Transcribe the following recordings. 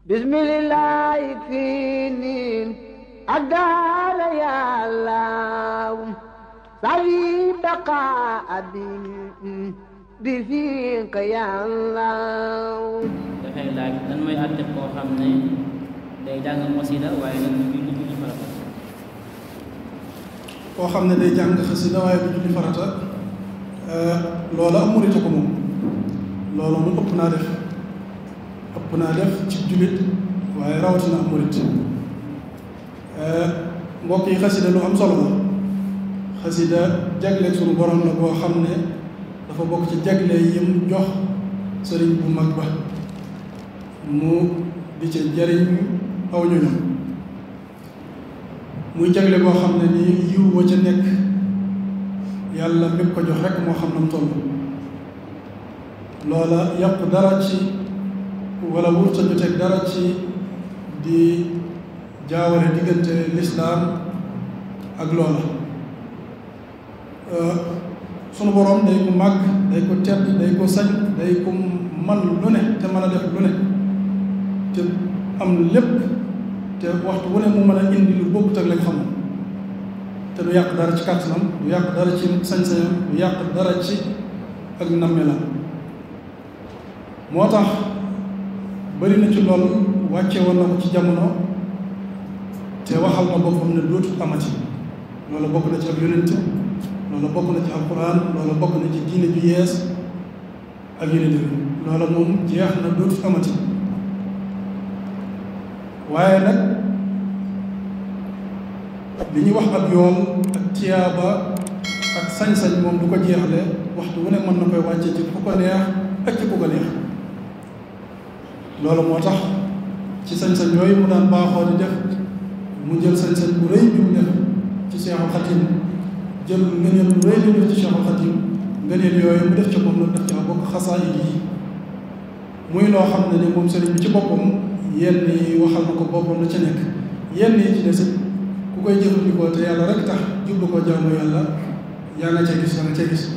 bismillah fii niin ak daala yàllaaw sawi baqa abi bi fiq yàllaaw dafay laaj lan mooy àtte koo xam ne day jàng xasida waaye nag du julli julli farata koo xam ne day jàng xasida waaye du julli farata loola am murite ko moom loolu mu ëpp naa def ëpp naa def ci jullit waaye rawatina am murit mbokk yi xasida lu am solo la xasida jagle suñu borom la boo xam ne dafa bokk ci jagle yim jox sëriñ bu mag ba mu di ca jariñ aw ñoñom muy jagle boo xam ne nii yiw wa ca nekk yàlla mépp ko jox rek moo xam na mu toll loola yàqu dara ci wala wurta joteeg dara ci di jaawale diggante lislaam ak loola sunu boroom day ko màgg day ko tedd day ko sañ day ko man lu ne te mën a def lu ne te am lépp te waxtu wu ne mu mën a indi lu bokkut ak lañ xamoon te du yàq dara ci kàttanam du yàq dara ci sañ-sañam du yàq dara ci ak nammelam moo tax bari na ci lool wàcce woon na ko ci jamono te waxal na boppam ne dootul amati loola bokk na ci ak yonent loola bokk na ci alquran loola bokk na ci diine ju yees ak yonent bi loola moom jeex na dootul amati waaye nag li ñuy wax ab yool ak tiyaaba ak sañ-sañ moom du ko jeexle waxtu wu ne mën na koy wàcce ci fu ko neex ak ci ku ko neex loolu moo tax ci sañ-sañ yooyu mu daan baaxoo di def mu jël sañ-sañ bu rëy bi mu def ci Seexul Xadim jël ngëneel bu rëy bi mu def ci Seexul Xadim ngëneel yooyu mu def ci moom nag def ci bokk xasaayid yi muy loo xam ne ni moom sëriñ bi ci boppam yenn yi waxal na ko boppam la ca nekk yenn yi ci des ku koy jëfandikoo te yàlla rek tax jublu ko jaamu yàlla yaa nga ca gis yaa nga ca gis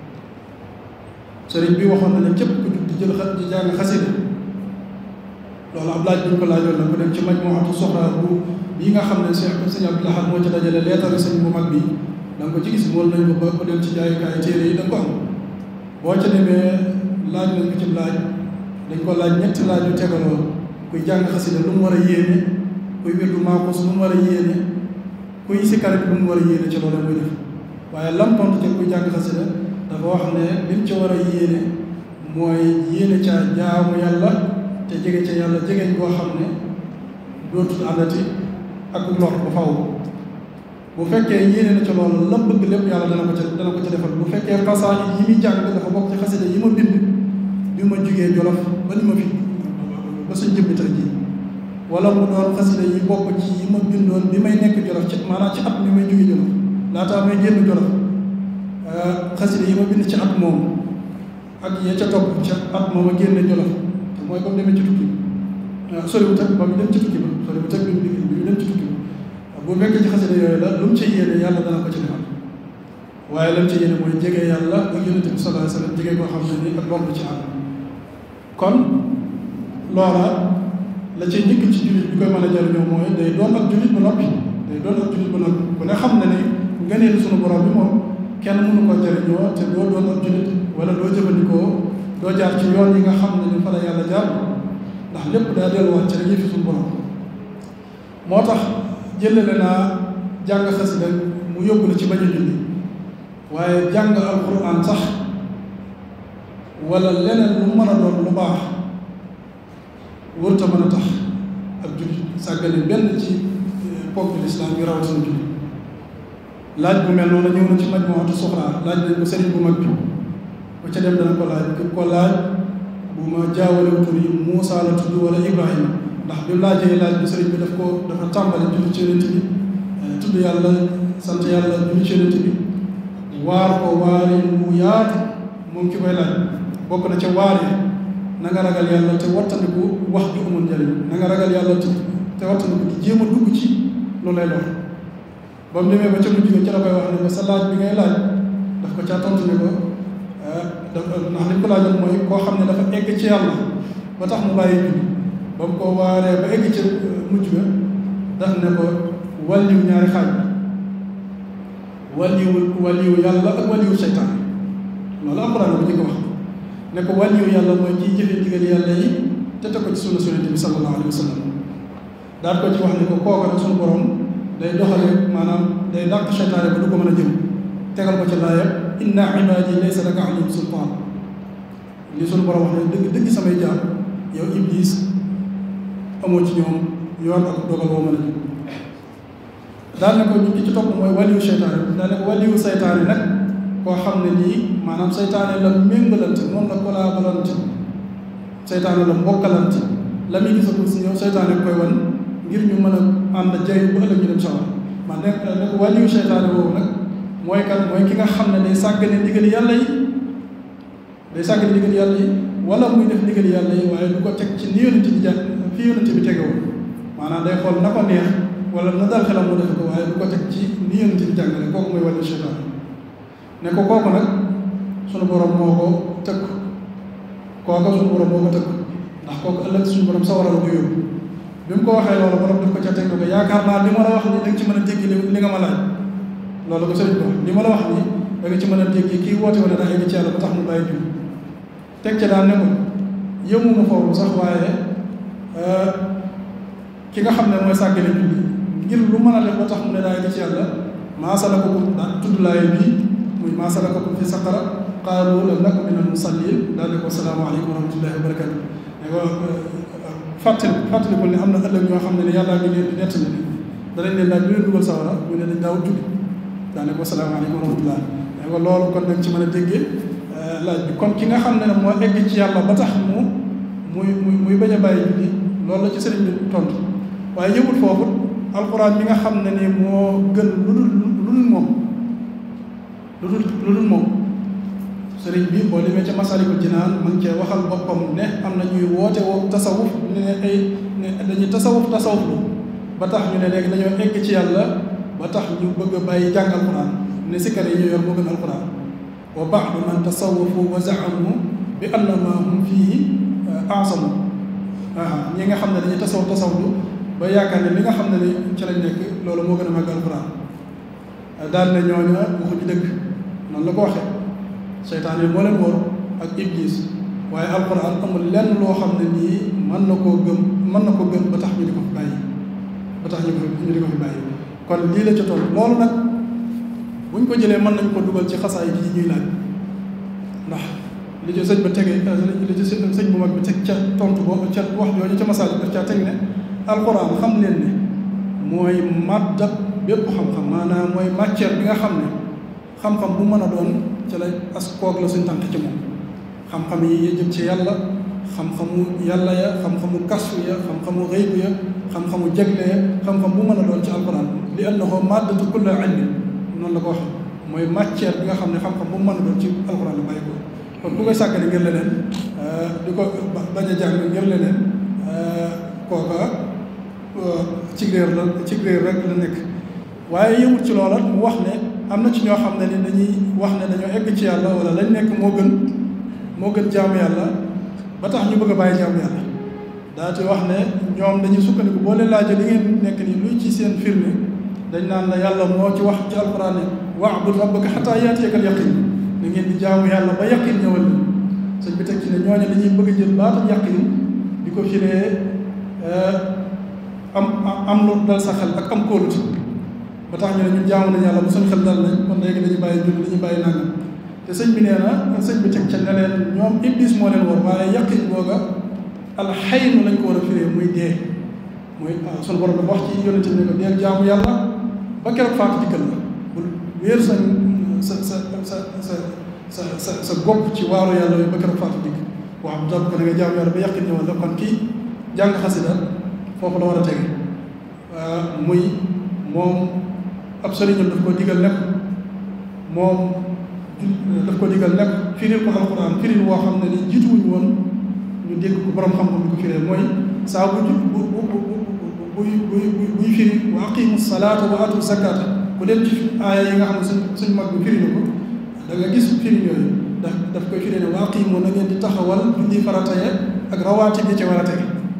sëriñ bi waxoon na ne képp ku jug di jël xa di jàng xasida loolu ab laaj bi ñu ko laajoon la ku dem ci majmuatu soxra bu bii nga xam ne sëñ sëñ Abdou Lahad moo ci dajale leetar sëñ bu mag bi da nga ko ci gis mool nañ ko ba ko dem ci jaayukaay téere yi da nga ko am boo ca demee laaj nañ ko ci laaj dañ ko laaj ñetti laaj yu tegaloo kuy jàng xasida lu mu war a yéene kuy wirdu maaxus lu mu war a yéene kuy sikkar bi lu mu war a yéene ci loolu muy def waaye lam tontu ca kuy jàng xasida dafa wax ne lim ca war a yéene mooy yéene ca jaamu yàlla te jege ca yàlla jegeñ boo xam ne dootul àndati ak lor bu faw bu fekkee yéene na ca loolu la bëgg lépp yàlla dana ko ca dana ko ca defal bu fekkee xasaayid yi muy jàng dafa bokk ci xasida yi ma bind bi ma jugee jolof ba ni ma fi ba suñ jëmmi tey jii wala mu doon xasida yi bokk ci yi ma bindoon bi may nekk jolof ci maanaam ci at mi may jugee jolof laataa may génn jolof xasida yi ma bind ci at moom ak ya ca topp ca at moom a génne jolof te mooy ba mu demee ci tukki bi soriwut ak ba mu dem ci tukki ba soriwut ak bi mu bi mu dem ci tukki ba bu fekkee ci xasida yooyu la lu mu ci yéene yàlla dana ko ci defal waaye lam ci yéene mooy jege yàlla ak yonent bi sallallahu alayhi wasallam jege koo xam ne ni ak loolu ci am kon loola la ci njëkk ci jullit bi koy mën a jariñoo mooy day doon ak jullit ba noppi day doon ak jullit ba noppi ku ne xam na ni ngëneelu sunu borom bi moom kenn mënu ko jariñoo te doo doon ak jullit wala doo jëfandikoo doo jaar ci yoon yi nga xam ne ni fa la yàlla jaar ndax lépp daa delluwaat ci rek yëfi sunu borom moo tax jëlale naa jàng xasida mu yóbbu la ci bañ a julli waaye jàng alquran sax wala leneen lu mën a doon lu baax wërta mën a tax ab jullit sàggane benn ci ponk lislaam yi rawatina jullit laaj bu mel noonu ñëw na ci majmuatu soxra laaj nañ ko sëriñ bu mag bi ba ca dem dana ko laaj ki ko laaj bu ma jaawale tur yi Muusa la tudd wala Ibrahima ndax bi laajee laaj bi sëriñ bi daf ko dafa tàmbali julli ci yonent bi tudd yàlla sant yàlla julli ci yonent bi waar ko waari mu yaatu moom ki koy laaj bokk na ca waar yi na nga ragal yàlla te wattandiku wax ju amul njëriñ na nga ragal yàlla te te wattandiku di jéem a dugg ci lu lay lor ba mu demee ba ca mujj ga ca la koy wax ne ko sa laaj bi ngay laaj daf ko caa tontu ne ko daf ndax li ko laajoon mooy koo xam ne dafa egg ci yàlla ba tax mu bàyyi julli ba mu ko waaree ba egg ca mujj ga daf ne ko wàlliwu ñaari xaaj wàlliwu wàlliwu yàlla ak wàlliwu seytaan loolu alxuraan ko jëkk wax ne ko wàlliwu yàlla mooy kiy jëfe ndigal yàlla yi te teg ko ci sunna sunnati bi sallallahu alayhi wa sallam daal ko ci wax ne ko kooku nag suñu borom day doxale maanaam day dàq seytaane ba du ko mën a jëm tegal ko ci laaya inna ibaadi laysa laka alayhim sultaan li suñu borom wax ne dëgg dëgg samay jaam yow iblis amoo ci ñoom yoon ak dogal boo mën a jëm daal ne ko ñu ki ci topp mooy waliyu seytaane daal ne ko waliyu seytaane nag koo xam ne nii maanaam seytaane la méngalante moom la collaborante seytaane la mbokkalante la muy gisagul si ñëw seytaane koy wan ngir ñu mën a ànd jay bu ëllëg ñu dem sawar man ne ne ko waliyu seytaane boobu nag mooy kan mooy ki nga xam ne day sàggane ndigali yàlla yi day sàggane ndigali yàlla yi wala muy def ndigali yàlla yi waaye du ko teg ci ni yonent bi jàng fi yonent bi tegewoon maanaam day xool na ko neex wala na dal xelam mu defe ko waaye du ko teg ci ni yonent bi jàngale kooku mooy wàllu seytaan ne ko kooku nag sunu borom moo ko tëkk kooku sunu borom moo ko tëkk ndax kooku ëllëg suñu borom sawara la ko yóbbu bi mu ko waxee loolu borom daf ko ca teg ko yaakaar naa li ma la wax ni da nga ci mën a dégg li nga ma laaj loolu ko sëriñ ko li ma la wax ni da nga ci mën a dégg kii woote wala daa yegg ci yàlla ba tax mu bàyyi jiw teg ca daan ne ko yëmuma foofu sax waaye ki nga xam ne mooy sàggane julli ngir lu mën a def ba tax mu ne daa yegg ci yàlla maa salakakum daan tudd laay bii muy maa salakakum fi saqara qaalu lam naku min al musallin daal ne ko salaamaaleykum wa rahmatullahi wa barakatu ne ko fàttali fàttalikul ne am na ëllëg ñoo xam ne ne yàllaa ngi leen di nett ne danañ leen laaj lu leen dugal sawara ñu ne dañ daawut julli daa ne ko salaamaaleykum wa rahmatullah ne ko loolu kon dañ ci mën a déggee laaj bi kon ki nga xam ne moo egg ci yàlla ba tax mu muy muy muy bañ a bàyyi julli loolu la ci sëriñ bi tontu waaye yëmul foofu alxuraan bi nga xam ne ni moo gën lu dul lu dul moom lu dul lu dul moom sëriñ bi boo demee ca Masaalikul Jinaan ma ngi cee waxal boppam ne am na ñuy woote woo tasawuf ne ay ne dañuy tasawuf tasawuf lu ba tax ñu ne léegi dañoo egg ci yàlla ba tax ñu bëgg a bàyyi jàng alxuraan ne sikkar yi ñu yor moo gën alxuraan wa baadu man tasawafu wa zaamu bi anna ma hum fii asamu aa ñi nga xam ne dañuy tasaw tasawlu ba yaakaar ne li nga xam ne ni ci lañ nekk loolu moo gën a màgg alxuraan daal ne ñooña waxuñu dëgg noonu la ko waxee seytaan yi moo leen wóor ak iblis waaye alxuraan amul lenn loo xam ne nii mën na koo gëm mën na ko gëm ba tax ñu di ko fi bàyyi ba tax ñu ñu di ko fi bàyyi kon lii la ca toll loolu nag buñ ko jëlee mën nañ ko dugal ci xasaay yi ñuy laaj ndax li ci sëñ ba tegee li ci sëñ bu mag bi teg ca tontu boobu ca wax jooju ca masaal daf caa teg ne alxuraan xam leen ne mooy màddab bépp xam-xam maanaam mooy matière bi nga xam ne xam-xam bu mën a doon ci la as koog la suñ tànk ci moom xam-xam yi jëm ci yàlla xam-xamu yàlla ya xam-xamu kasfu ya xam-xamu xëybu ya xam-xamu jagle ya xam-xam bu mën a doon ci alxuraan li annahu maddatu kulli ilmi noonu la ko wax mooy matière bi nga xam ne xam-xam bu mu mën a doon ci alxuraan la bàyyi ko kon ku koy sàggane ngir leneen di ko bañ a jàng ngir leneen kooka ci réer la ci réer rek la nekk waaye yëmut ci loola mu wax ne am na ci ñoo xam ne ni dañuy wax ne dañoo egg ci yàlla wala lañ nekk moo gën moo gën jaamu yàlla ba tax ñu bëgg a bàyyi jaamu yàlla daa ci wax ne ñoom dañuy sukkandiku boo leen laajee li ngeen nekk nii luy ci seen firnde dañ naan la yàlla moo ci wax ci alquran ne wa'bud rabbaka hattaa ya'tiyakal yaqiin da ngeen di jaamu yàlla ba yaqin ñëwal ni sëñ bi teg ci ne ñooñu dañuy bëgg a jël baatam yaqin di ko firee am am lu dal sa xel ak am kóolute ba tax ñu ne ñun jaamu nañ yàlla bu suñ xel dal nañ kon léegi dañuy bàyyi julli dañuy bàyyi nangam te sëñ bi nee na sëñ bi teg ca ne leen ñoom iblis moo leen war waaye yaqin googa alxaynu lañ ko war a firee muy dee muy sunu borom dafa wax ci yonente ne ko deel jaamu yàlla ba keroog faatu dikkal la bul wéer sa sa sa sa sa sa sa sa bopp ci waaru yàlla yooyu ba keroog faatu dikk waaw bu ko da nga jaamu yàlla ba yaqin ñëwal la kon kii jàng xasida foofu la war a tege muy moom ab sëriñam daf ko digal nekk moom daf ko digal nekk firil ko alxuraan firil woo xam ne ni jiituwuñu woon ñu dégg ko borom xam-xam di ko firee mooy saa bu bu bu bu buy buy buy firi wa aqimu salaata wa atu zakata ku dem ci aaya yi nga xam ne suñ suñ mag bi firi na ko da nga gis firi yooyu daf daf koy firi ne wa aqimu na ngeen di taxawal julli farata ya ak rawaati bi ci war a tege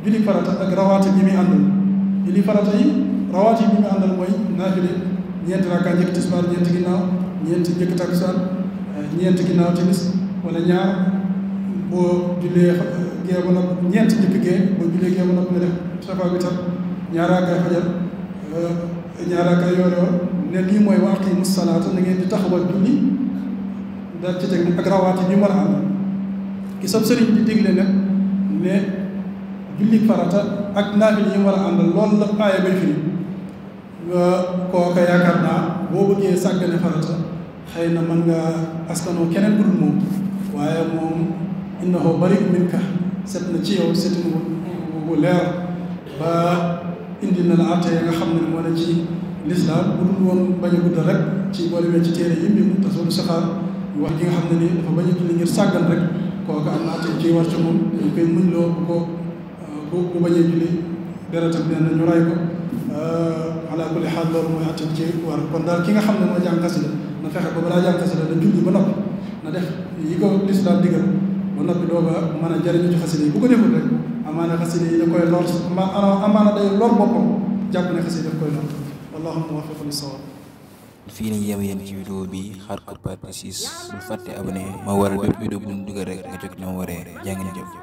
julli farata ak rawaati yi muy àndal julli farata yi rawaati yi muy àndal mooy naafile ñeenti rakka njëkk tisbaar ñeenti ginnaaw ñeenti njëkk takkusaan ñeenti ginnaaw timis wala ñaar boo jullee gee ba noppi ñeenti njëkk gee boo jullee gee ba noppi nga def safa bi tam ñaar rakkaay fajar ñaar rakkaay yoor yoor ne lii mooy wa aqiimu salaata na ngeen di taxawal julli daal ci teg ak rawaati bi mu war a àndal ki sab sëriñ di digle nag ne julli farata ak naafil yi mu war a àndal loolu la aaya bay firi nga kooka yaakaar naa boo bëggee sàggane farata xëy na mën nga askanoo keneen bu dul moom waaye moom innahu bari'un minka set na ci yow setin bu leer ba indi na la àtte nga xam ne moo ne ci lislaam bu dul woon bañ a guddal rek ci boo demee ci téere yi mu tasawul saxaar wax gi nga xam ne ni dafa bañ a julli ngir sàggan rek kooka am na àtte ci war ci moom dañ koy muñ loo bu ko bu bu bañee julli deretam nee na ñu ray ko ala kulli xaal loolu mooy àtte ci war kon daal ki nga xam ne moo jàng xasida na fexe ba balaa jàng xasida da julli ba noppi na def yi ko lislaam digal ba noppi dooga mën a jariñu ci xasida yi bu ko deful rek amaana xasida yi da koy lor amaana day lor boppam jàpp ne xasida daf koy lor wallaahu muwaffiq lis sawaab fii lañ yem yéen ci vidéo bi xaar ko partie 6 bul fàtte abonné ma waral bépp vidéo bu ñu dugal rek nga jot na ma waree jaa ngeen jëf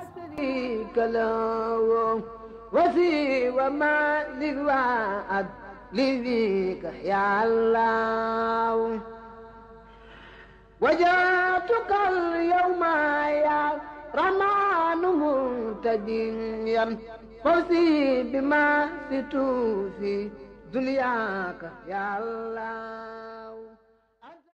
وسوى ما للوعد لذيك يا الله وجاتك اليوم يا رمان منتديا فوزي بما ستوفي دنياك يا الله